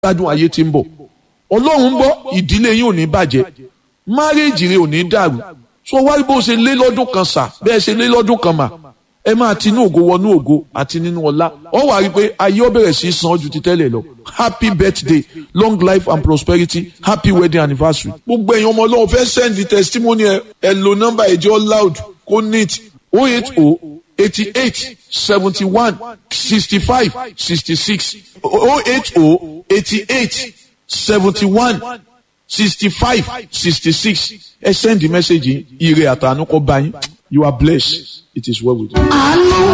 gbádùn ayé tí ń bọ̀ ọlọ́run ń gbọ́ ìdílé yín ò ní bàjẹ́ márèèjì rẹ ò ní dàrú so wáyé bó ṣe lé lọ́dún kan sà bẹ́ẹ̀ ṣe lé lọ́dún kan mà ẹ máa tinú ògo wọnú ògo àti nínú ọlá ọ wà rí i pé ayé ó bẹ̀rẹ̀ sí í san ju ti tẹ́lẹ̀ lọ happy birthday long life and prosperity happy wedding anniversary. gbogbo èèyàn ọmọ ọlọ́run fẹ́ send the testimony ẹ ẹ lo nọ́mbà ẹ̀jẹ̀ loud kó neat oh eight oh eighty eight seventy one sixty five sixty six oh eight oh eighty eight seventy one sixty five sixty six ẹ send the message yìí ire àtànú kó bá yín you are blessed it is well with you.